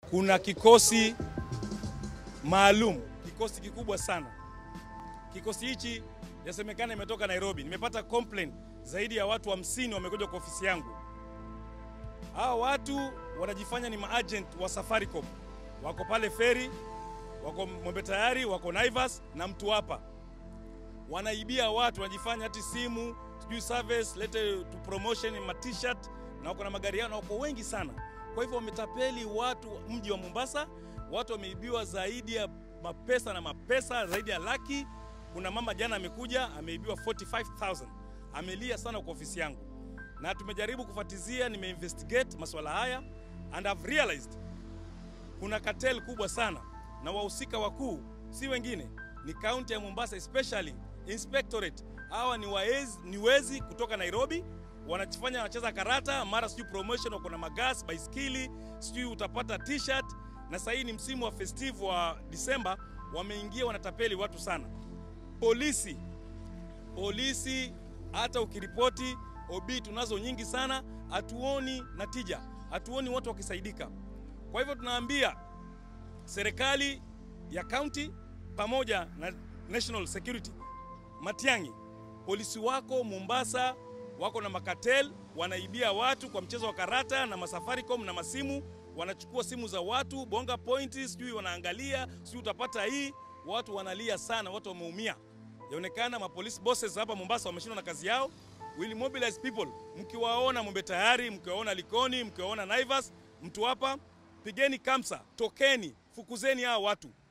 kuna kikosi maalum, kikosi kikubwa sana. Kikosi hichi yasemekana imetoka Nairobi. Nimepata complaint zaidi ya watu hamsini wa wamekuja kwa ofisi yangu. Hawa watu wanajifanya ni maagent wa Safaricom, wako pale feri, wako Mwembe Tayari, wako Naivas na mtu hapa, wanaibia watu, wanajifanya hati simu sijui service lete tu promotion ma t-shirt, na wako na magari yao na wako wengi sana. Kwa hivyo wametapeli watu mji wa Mombasa, watu wameibiwa zaidi ya mapesa na mapesa zaidi ya laki. Kuna mama jana amekuja ameibiwa 45000 amelia sana kwa ofisi yangu, na tumejaribu kufuatizia, nimeinvestigate masuala haya and I've realized kuna cartel kubwa sana na wahusika wakuu si wengine ni kaunti ya Mombasa, especially inspectorate. Hawa ni waezi, ni wezi kutoka Nairobi, wanajifanya wanacheza karata, mara sijui promotion, wako na magas, baiskeli, sijui utapata t-shirt. Na sasa hii ni msimu wa festive wa Disemba, wameingia wanatapeli watu sana. Polisi, polisi, hata ukiripoti OB tunazo nyingi sana, hatuoni natija, hatuoni watu wakisaidika. Kwa hivyo tunaambia serikali ya kaunti pamoja na national security, Matiang'i, polisi wako Mombasa wako na makatel, wanaibia watu kwa mchezo wa karata na masafaricom na masimu, wanachukua simu za watu bonga pointi, sijui wanaangalia, sijui utapata hii. Watu wanalia sana, watu wameumia. Yaonekana mapolisi bosses hapa Mombasa wameshindwa na kazi yao. Will mobilize people. Mkiwaona Mwembe Tayari, mkiwaona Likoni, mkiwaona Naivas, mtu hapa, pigeni kamsa, tokeni, fukuzeni hao watu.